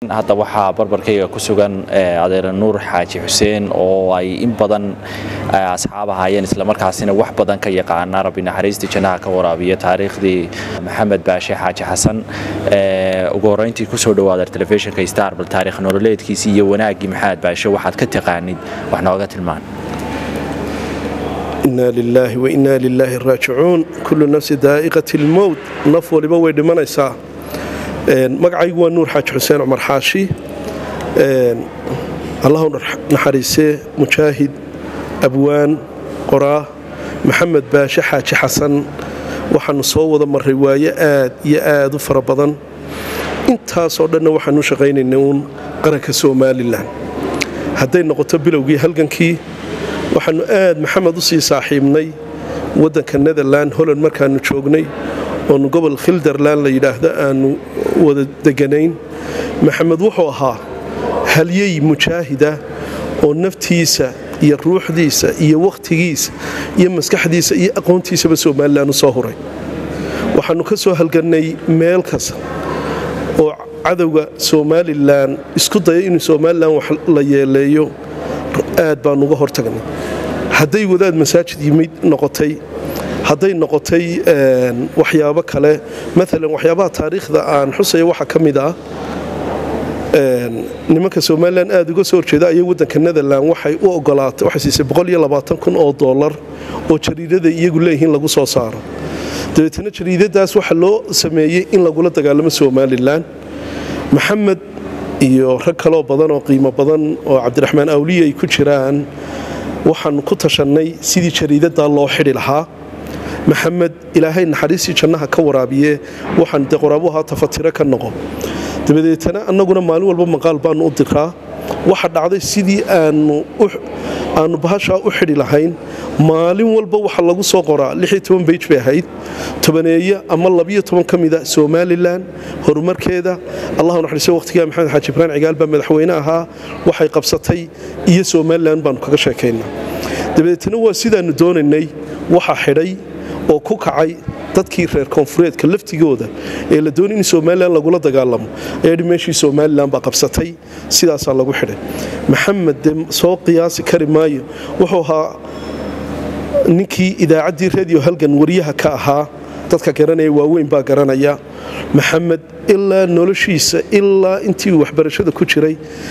hadda waxaa barbarkayga ku sugan adeer nuur xaaji xuseen oo ay in badan asxaab ahaayeen islamarkaasina wax badan ka yaqaana rabbi naxariistii jannaha ka waraabiya taariikhdii maxamed baashe xaaji xasan ugu horreyntii kusoo dhawaada telefishinka star bal taarikh nololeedkiisii iyo wanaaggii maxamed baashe waxaad ka taqaanid wax nooga tilmaan inaa lilaahi wa inaa lilaahi raajicuun kullu nafsi daa'iqati lmowt naf waliba way dhimanaysaa magacaygu waa nuur xaaji xuseen cumar xaashi allahu naxariisee mujaahid abwaan qoraa maxamed baashe xaaji xasan waxaanu soo wada marray waaye aad iyo aad u fara badan intaasoo dhanna waxaanu shaqaynaynay uun qaranka somalilan hadday noqoto bilowgii halgankii waxaannu aad maxamed u sii saaxiibnay waddanka netherland holland markaannu joognay oonu gobol khilderland la yidhaahdo aanu wada deganayn maxamed wuxuu ahaa halyey mujaahida oo naftiisa iyo ruuxdiisa iyo wakhtigiisa iyo maskaxdiisa iyo aqoontiisaba somalilan u soo huray waxaannu ka soo halgannay meel kasta oo cadowga somalilan isku daya inuu somalilan wax la yeeleeyo aad baanu uga hortagnay hadday wadaad masaajid yimid noqotay hadday noqotay waxyaabo kale maalan waxyaabaha taariikhda aan xusaya waxaa ka mid ah nimanka somalilan aad uga soo horjeeda ayay waddanka netherland waxay u ogolaatay waxay siisay kun oo dollar oo jariidada iyagu leeyihiin lagu soo saaro dabeetana jariidadaas waxaa loo sameeyey in lagula dagaalamo somalilan maxamed iyo rag kaloo badan oo qiimo badan oo cabdiraxmaan awliya ay ku jiraan waxaanu ku tashannay sidii jariidadaa loo xidhi lahaa maxamed ilaahay naxariistii jannaha ka waraabiye waxaan de qoraabu ahaa tafatiro ka noqo dabadeetana annaguna maalin walba maqaal baanu u diraa waxa dhacday sidii aanu bahashaa u xidhi lahayn maalin walba waxa lagu soo qoraa bej bay ahayd tobaneeye ama ka mida somalilan horumarkeeda allahu naxariiso waqhtigaa maxamed xaaji ibraan cigaal baa madaxweyne ahaa waxay qabsatay iyo somalilan baanu kaga sheekaynaa dabadeetna waa sidaannu doonaynay waxa xidhay oo ku kacay dadkii reer koonfureedka laftigooda ee la doonay in somalilan lagula dagaalamo ayaadhi meeshii somalilan baa qabsatay sidaasaa lagu xidhay maxamed dee soo qiyaasi kari maayo wuxuu ahaa ninkii idaacaddii radio halgan wariyaha ka ahaa dadka garanaya waaweyn baa garanaya maxamed ilaa noloshiisa ilaa intii waxbarashada ku jiray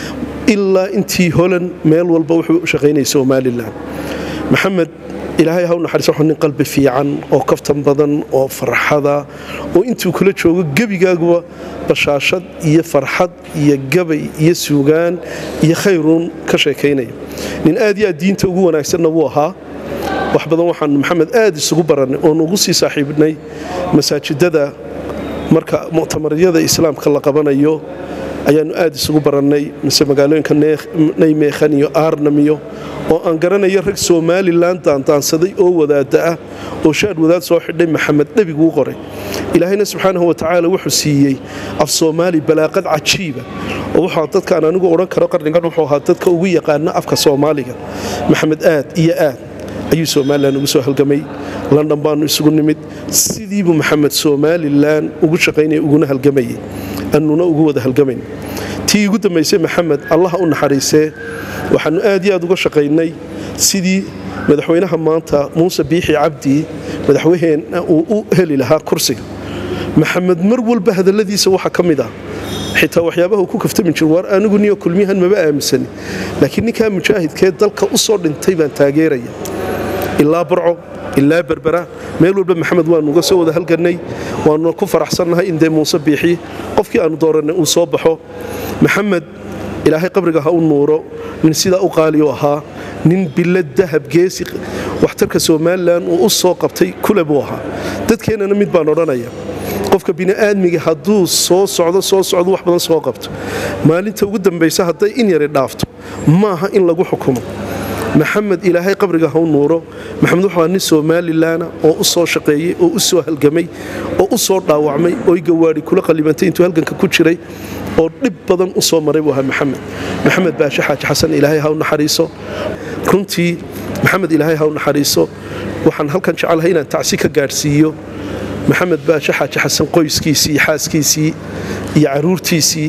ilaa intii holan meel walba wuxuu u shaqaynaya somalilan maxamed ilaahay haw naxariis wuxuu nin qalbi fiican oo kaftan badan oo farxada oo intuu kula joogo gebigaaguba bashaashad iyo farxad iyo gabay iyo suugaan iyo khayruun ka sheekaynaya nin aad iyo aad diinta ugu wanaagsanna wuu ahaa wax badan waxaan maxamed aad isugu barannay oon ugu sii saaxiibnay masaajidada marka muctamaryada islaamka la qabanayo ayaannu aad isugu barannay mise magaalooyinka naymeekhan iyo aarnam iyo oo aan garanayo rag somalilan daandaansaday oo wadaada ah oo shaad wadaad soo xidhay maxamed dhebiguu qoray ilaahayna subxaanahu watacaala wuxuu siiyey af soomaali balaaqad cajiiba oo wuxuu dadkaan anigu odhan karo qarnigan wuxuu ahaa dadka ugu yaqaana afka soomaaliga maxamed aad iyo aad ayuu somalilan ugu soo halgamay london baanu isugu nimid sidiibuu maxamed somalilan ugu shaqaynaya uguna halgamayay annuna ugu wada halgamayn tii ugu dambaysay maxamed allaha u naxariisee waxaannu aad iyo aad uga shaqaynay sidii madaxweynaha maanta muuse biixi cabdi madaxweyneena uu u heli lahaa kursiga maxamed mar walba hadalladiisa waxaa ka mid ah xitaa waxyaabaha uu ku kaftami jir waar anigu niyo kulmiyahan maba aaminsani laakiin ninkaa mujaahidkee dalka u soo dhintay baan taageeraya ilaa barco ilaa berbera meel walba maxamed waanu uga soo wada halgannay waanuna ku faraxsannahay in dee muuse biixi qofkii aanu doorannay uu soo baxo maxamed ilaahay qabriga ha u nuuro nin sidaa u qaaliyu ahaa nin bilad dahab geesi waxtarka somalilan uu u soo qabtay kule buu ahaa dadkeennana mid baan odhanaya qofka bini'aadmiga hadduu soo socdo soo socdo wax badan soo qabto maalinta ugu dambaysa hadday in yari dhaafto maaha in lagu xukumo maxamed ilaahay qabriga ha u nuuro maxamed wuxuu ahaa nin somalilaana oo u soo shaqeeyey oo u soo halgamay oo u soo dhaawacmay oo gawaadhi kula qalibantay intuu halganka ku jiray oo dhib badan u soo maray buu ahaa maxamed maxamed baashe xaaji xasan ilaahay ha u naxariiso runtii maxamed ilaahay ha u naxariiso waxaan halkan jecelahay inaan tacsi ka gaadhsiiyo maxamed baashe xaaji xasan qoyskiisii iyo xaaskiisii iyo caruurtiisii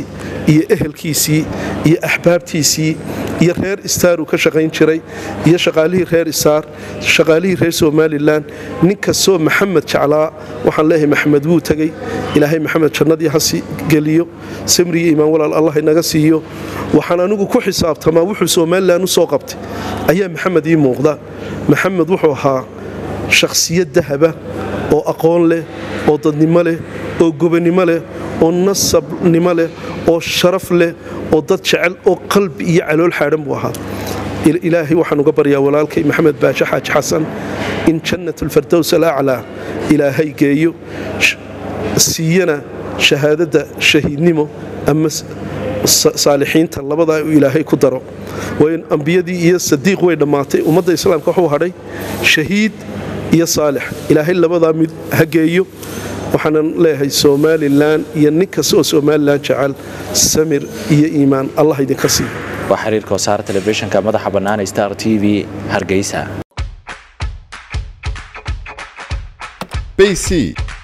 iyo ehelkiisii iyo axbaabtiisii iyo reer istaar uu ka shaqayn jiray iyo shaqaalihii reer istaar shaqaalihii reer somalilan nin kastoo maxamed jeclaa waxaan leeyahay maxamed wuu tegey ilaahay maxamed jannadii ha geliyo samriyo imaan walaal allah inaga siiyo waxaan anigu ku xisaabtamaa wuxuu somalilan u soo qabtay ayaa maxamed ii muuqda maxamed wuxuu ahaa shakhsiyad dahaba oo aqoon leh oo dadnimo leh oo gobonnimo leh oo nasabnimo leh oo sharaf leh oo dad jecel oo qalbi iyo calool xaadhan buu ahaa ilaahay waxaan uga baryaa walaalkay maxamed baashe xaaji xasan in jannatulfardows alaclaa ilaahay geeyo siiyana shahaadadda shahiidnimo ama saalixiinta labadaa uu ilaahay ku daro waayo ambiyadii iyo sadiiq way dhammaatay ummadda islaamka wuxuu hadhay shahiid iyo saalix ilaahay labadaa mid ha geeyo waxaanan leeyahay somalilan iyo nin kasta oo somalilan jecel samir iyo iimaan allah idinka siiyo waa xiriirka wasaare telefishinka madaxa bannaan star t v hargeysa bc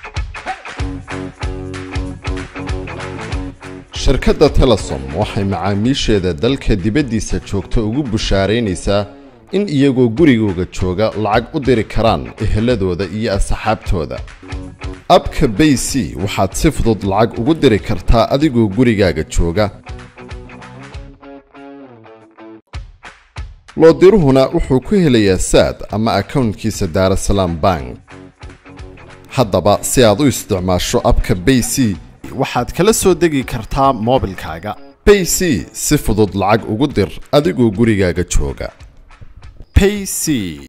shirkadda telesom waxay macaamiisheeda dalka dibaddiisa joogta ugu bushaaraynaysaa in iyagoo gurigooga jooga lacag u diri karaan eheladooda iyo asxaabtooda abka bay c waxaad si fudud lacag ugu diri kartaa adigoo gurigaaga jooga loodiruhuna wuxuu ku helayaa saad ama akownkiisa daarasalaam bank haddaba si aad u isticmaasho abka bay c waxaad kala soo degi kartaa moobilkaaga bay c si fudud lacag ugu dir adigoo gurigaaga jooga payc